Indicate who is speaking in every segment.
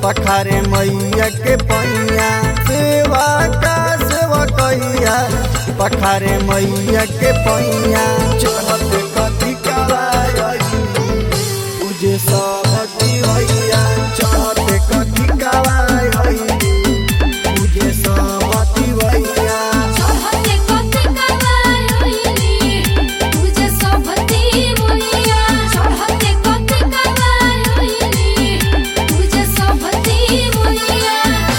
Speaker 1: पखारे मैया के पैया सेवा का सेवा कैया पखारे मैया के पैया चढ़त कथी कराई पूजे सबती भैया चढ़त कथी कराई पूजे सबती भैया
Speaker 2: चढ़ते कथी करायोइली पूजे सबती मैया चढ़ते कथी करायोइली पूजे सबती मैया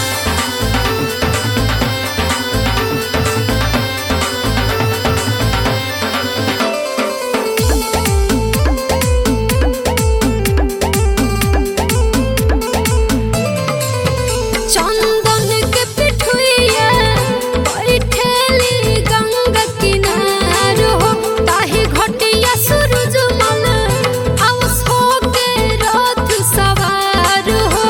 Speaker 2: चंदन के पिठुइया बैठेली गंगा किनार हो ताही घटिया सूरज मन आवस हो के रथ सवार हो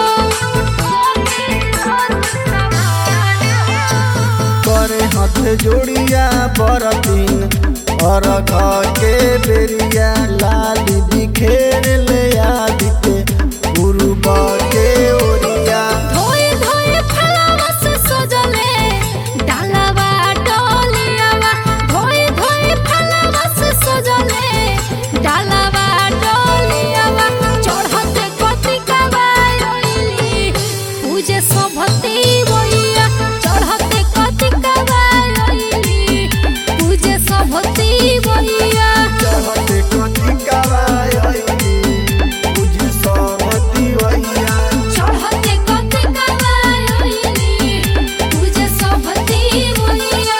Speaker 1: करे हाथ जोड़िया बरतीन और घर के बेरिया लाली बिखेर ले आदिते गुरु के ओरिया
Speaker 2: धोए धोए फलवा से सजले डालवा डोलियावा धोए धोए फलवा से सजले डालवा डोलियावा चढ़ते कथी कबायली पूजे सभती बइया चढ़ते कथी कबायली पूजे सभती बइया
Speaker 1: चढ़ते कथी कराई पूजी सहमति भैया
Speaker 2: चढ़ते कथी करायोइली पूजे सबती मैया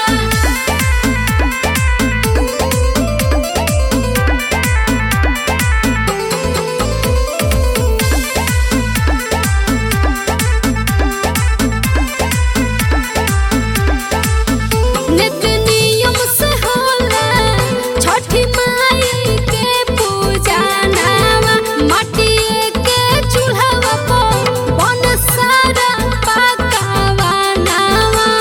Speaker 2: नित्य नियम से होला छठी माई के पूजा नावा माटिए के चूल्हा पर बन सारा पकावा नावा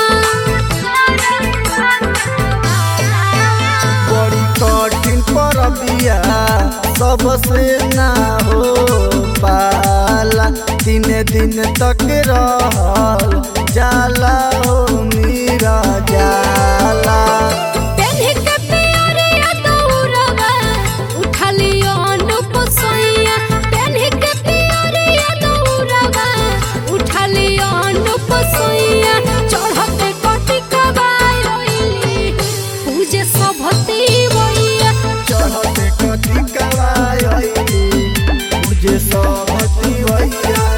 Speaker 1: बड़ी कठिन परबिया सबसे ना हो पाला तीन दिन तक रहल जाला हो मीरा जाला
Speaker 2: पेन्ही के पियरिया दौड़वा उठलियो अनुप सोइया पेन्ही के पियरिया दौड़वा उठलियो अनुप सोइया चढ़ते कथी कबायली पूजे सभती बइया
Speaker 1: चढ़ते कथी कराई मुझे सहमति भैया